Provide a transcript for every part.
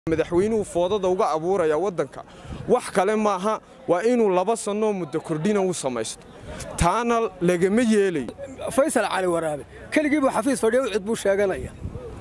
madaxweynuhu foodada uga abuuraya waddanka wax kale maaha waa inuu laba sannoo muddo kordhina u samaysto taana lagama yeelayo faysal cali waraabe keligii buu xafiis fadhiya u cid buu sheeganaya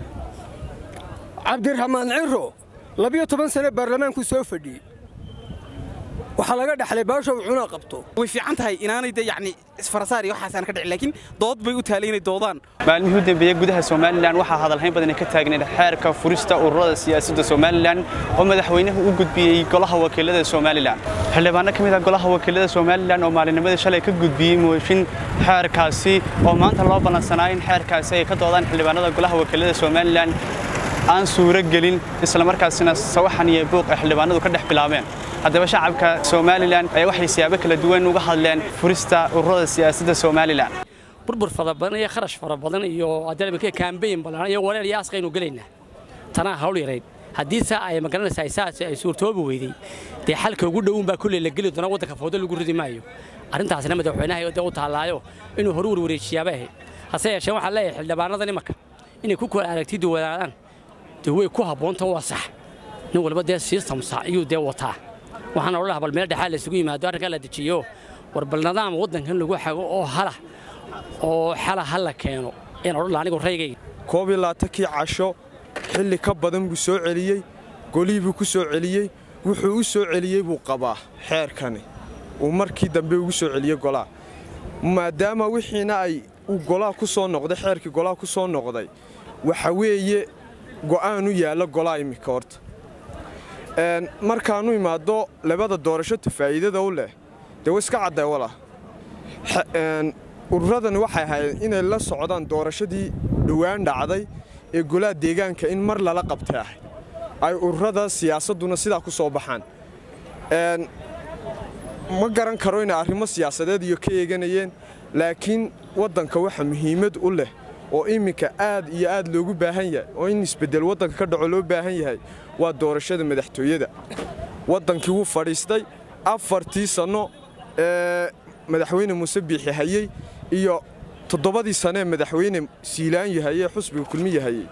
cabdiraxmaan ciro labiyo toban sane baarlamaanku soo fadhiyey waxaa laga dhaxlay baasha uu cunaa qabto way fiican tahay inaanay de yacni isfarasaar iyo waxaasaan ka dhicin laakiin dood bay u taalay inay doodaan maalmihii u dambeeyey gudaha somalilan waxaa hadalhayn badan ka taagneed xeerka furista ururada siyaasadda somalilan oo madaxweynuhu u gudbiyey golaha wakiilada somalilan xildhibaano ka mid ah golaha wakiilada somalilan oo maalinimadii shalay ka gudbiyey mooshin xeerkaasi oo maanta loo ballansanaa in xeerkaasi ay ka doodaan xildhibaanada golaha wakiilada somalilan aan suuro gelin islamarkaasina sawaxan iyo buuq ay xildhibaanadu ka dhex bilaabeen haddaba shacabka somalilan ayaa waxay siyaabo kala duwan uga hadleen furista ururada siyaasadda somalilan burbur fara badan iyo kharash fara badan iyo adalabka kaambeyn badan iyo waleel iyo askaynu gelaynaa tanaa hawl yarayd haddii saa ay magaranaysaa saas ay suurtoobi weyday dee xalka ugu dhown baa kulley la geli doona waddanka foodo lagu ridi maayo arrintaasina madaxweynaha dee u taallaayo inuu horu warwareejiyaaba ahayd hase yeeshee waxaan leeyahay xildhibaanada nimanka inay ku kala aragti duwanaadaan dee way ku habboonta waa sax nin walba dee sistamsa ayuu dee wataa waxaan odhan lahaa bal meel dhexaa la isugu yimaado arrinkaa la dejiyo war bal nidaam waddankan lagu xago oo hala oo xala ha la keeno ayaan odhan lahaa anigu raygayga koob iyo labaatankii casho xilli ka badan buu soo celiyey golihii buu ku soo celiyey wuxuu u soo celiyey buu qabaa xeerkani uu markii dambe ugu soo celiyey golaha maadaama wixiina ay uu golaha ku soo noqday xeerkii golaha ku soo noqday waxa weeye go'aan u yaalla golaha immika horta markaanu imaado labada doorasho tafaa'iidada u leh dee wa iska cadday wala ururadani waxay ahayd inay la socdaan doorashadii dhowaan dhacday ee golaha deegaanka in mar lala qabtay ahayd ay ururada siyaasadduna sidaa ku soo baxaan ma garan karo inay arrimo siyaasadeed iyo ka eeganayeen laakiin waddanka waxa muhiimad u leh oo iminka aad iyo aad loogu baahan yahay oo in isbeddel waddanka ka dhaco loo baahan yahay waa doorashada madaxtooyada waddankii wuu fadhiistay afartii sanno ee madaxweyne muuse biixi hayey iyo toddobadii sano ee madaxweyne siilaanyi hayey xusbiga kulmiya hayey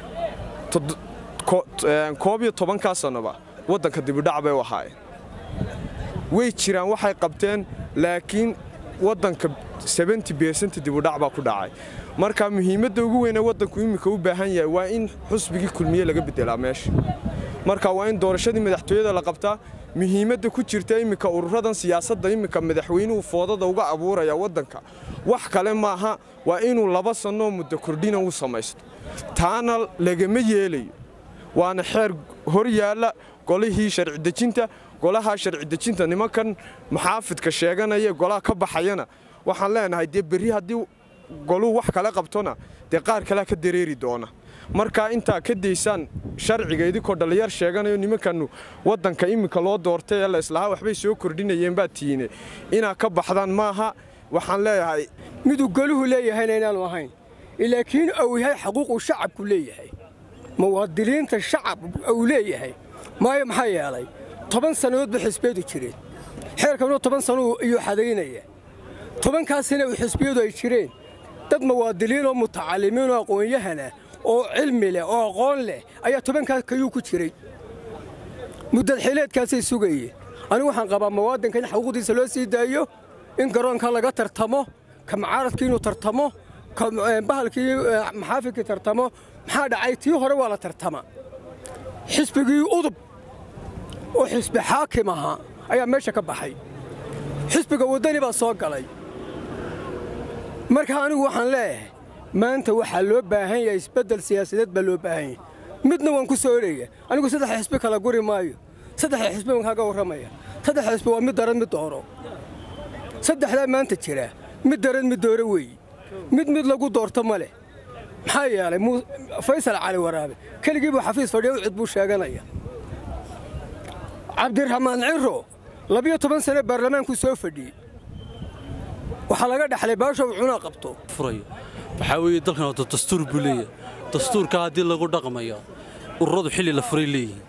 koob iyo tobankaa sannoba waddanka dibidhac bay u ahaayeen way jiraan waxay qabteen laakiin waddanka sebenty bersent dibudhac baa ku dhacay marka muhiimadda ugu weynee waddanku iminka u baahan yahay waa in xusbigii kulmiye laga beddelaa meesha marka waa in doorashadii madaxtooyada la qabtaa muhiimadda ku jirta iminka ururadan siyaasadda iminka madaxweynuhu foodada uga abuuraya waddanka wax kale maaha waa inuu laba sannoo muddo kordhina u samaysto taana lagama yeelayo waana xeer hor yaalla golihii sharci dejinta golaha sharci dejinta nimankan maxaafidka sheeganaya golaha ka baxayana waxaan leenahay dee berri haddii goluu wax kale qabtona dee qaar kalea ka dareeri doona markaa intaa ka daysaan sharciga idinkoo dhallinyar sheeganayo nimankanu waddanka iminka loo doortay ee la islahaa waxbay soo kordhinayeen baa tiine inaa ka baxdaan maaha waxaan leeyahay miduu goluhu leeyahayna inaanu ahayn laakiin uu yahay xaquuquu shacabku leeyahay muwaadiniinta shacab uu leeyahay maayo maxaa yeelay toban sannadood ba xisbiyadu jireen xeerkanuu toban sannuu iyuu xadaynaya tobankaasina uu xisbiyadu ay jireen dad muwaadiniin oo mutacalimiin oo aqoon-yahana oo cilmi leh oo aqoon leh ayaa tobankaas kayuu ku jiray muddad xileedkaasay sugayeen anigu waxaan qabaa muwaadinka in xuquuqdiisa loo sii daayo in garoonka laga tartamo ka macaaradkii inuu tartamo ka bahalkii maxaafidkii tartamo maxaa dhacay tii hore waa la tartama xisbigii udub oo xisbi xaakim ahaa ayaa meesha ka baxay xisbiga waddani baa soo galay marka anigu waxaan leeyahay maanta waxaa loo baahan yahay isbeddel siyaasadeed baa loo baahan yahay midna waan ku soo oraya anigu saddex xisbi kala guri maayo saddexda xisbi baan kaaga warramaya saddex xisbi waa mid daran mid dooro saddexdaa maanta jira mid daran mid dooro weeye mid mid lagu doorto ma leh maxaa yeelay faysal cali waraabe keligii buu xafiis fadhiya u cid buu sheeganaya cabdiraxmaan ciro labiyo toban sane baarlamaanku soo fadhiyey waxaa laga dhaxlay baasha uu cunaa qabto waxaa weeye dalkan wata dastuur buu leeyahay dastuurka haddii lagu dhaqmayo ururadu xilli la furay leeyihiin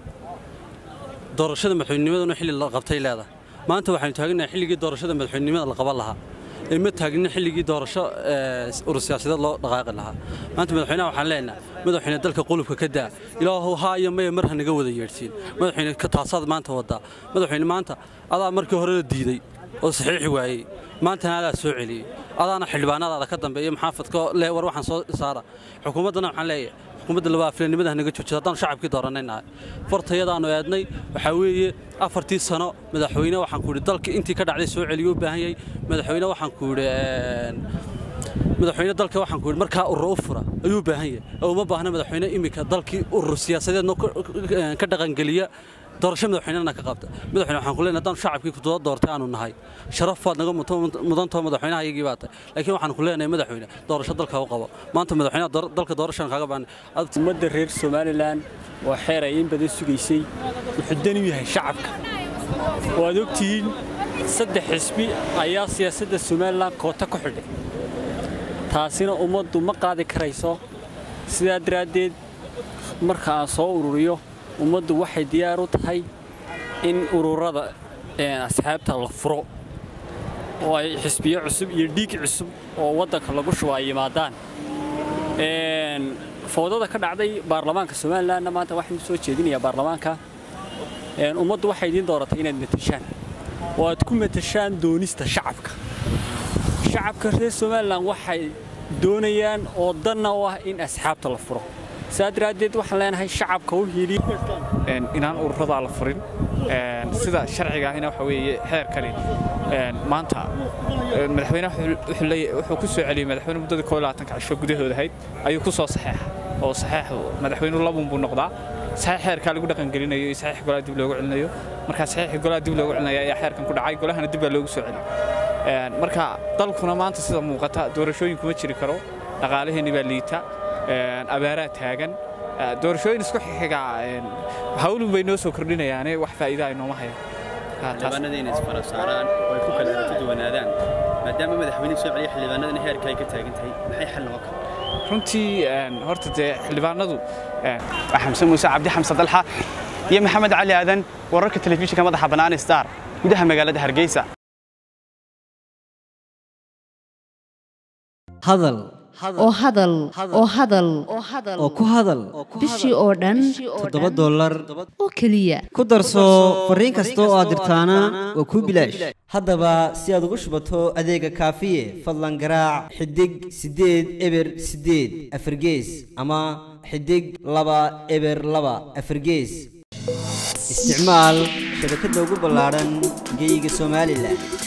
doorashada madaxweynimaduna xilli la qabtay leedahay maanta waxaynu taaganahay xilligii doorashada madaxweynenimada la qaban lahaa ee ma taagnin xilligii doorasho urur siyaasadeed loo dhaqaaqi lahaa maanta madaxweynaha waxaan leenahay madaxweyne dalka qulubka ka daa ilaahu haa iyo maya mar ha naga wada yeedhsiin madaxweyne ka taasaad maanta wadaa madaxweyne maanta adaa markii hore la diiday oo saxiixi waayey maantana adaa soo celiyey adaana xildhibaanadaada ka dambeeya maxaafadka le war waxaan soo saara xukuumaddana waxaan leeyahay xukuumadda labaa filanimada naga joojisa haddaan shacabkii dooranaynahay fartayadaannu eednay waxaa weeye afartii sano madaxweyne waxaan ku yidhi dalka intii ka dhacday soo celiyo u baahan yahay madaxweyne waxaan ku yidhi madaxweyne dalka waxaan ku yidhi markaa urur u fura ayuu u baahan yahay oo uma baahna madaxweyne iminka dalkii urur siyaasadeedna ka dhaqangeliya doorasho madaxweynena ka qabta madaxweyne waxaan ku leenahay haddaan shacabkii kudoda doortay aanu nahay sharaf baad naga mudantao madaxweynaha iyagii baa tahay laakiin waxaan ku leenahay madaxweyne doorasho dalka u qabo maanta madaxweynaha dalka doorashan kaaga baanay ummadda reer somalilan waa xeer ay in badan sugaysay wuxuu dan u yahay shacabka waad ogtihiin saddex xisbi ayaa siyaasadda somalilan koota ku xidhay taasina ummaddu ma qaadi karayso sidaa daraaddeed marka aan soo ururiyo ummaddu waxay diyaar u tahay in ururada asxaabta la furo oo ay xisbiyo cusub iyo dhiig cusub oo waddanka lagu shuba ay yimaadaan foodada ka dhacday baarlamaanka somalilanna maanta waxaan soo jeedinayaa baarlamaanka ummaddu waxay idiin dooratay inaad matashaan oo aad ku matashaan doonista shacabka shacabka reer somalilan waxay doonayaan oo danna u ah in asxaabta la furo saa daraaddeed waxaan leenahay shacabka u hiiliya inaan ururadaa la furin sida sharciga ahina waxa weeye xeerkani maanta madaxweynaha wuxuu ku soo celiyey madaxweyne muddadii koo labaatanka cisho gudahooda ahayd ayuu ku soo saxeexa oo saxeexu madaxweynuhu labun buu noqdaa saxiix xeerkaa lagu dhaqangelinayo iyo saxiix golaha dib loogu celinayo marka saxiixii golaha dib loogu celinaya ayaa xeerkan ku dhacay golahana dib baa loogu soo celiyey marka dalkuna maanta sida muuqata doorashooyin kuma jiri karo dhaqaalaheenni baa liita abaaraa taagan doorashooyin isku xigaa hawlun bay noo soo kordhinayaane wax faa'iida ay nooma hayaan xildhibaanada inay isfara saaraan oo ay ku kala aragti duwanaadaan maadaama madaxweyne soo celiya xildhibaanadana heerka ay ka taagan tahay maxay xal noqon kartaa runtii horta dee xildhibaanadu xamse muuse cabdi xamse dalxa iyo maxamed cali aadan wararka telefishinka madaxa bannaan star gudaha magaalada hargeysa hadal oo hadal oo hadal oo ku hadal bishii oo dhan toddoba dollar oo keliya ku darso fariin kasta oo aad dirtaana waa kuu bilaash haddaba si aad ugu shubato adeega kaafiye fadlan garaac xidig siddeed eber siddeed afargees ama xidig laba eber laba afargees isticmaal shabakadda ugu ballaadhan geyga somalilan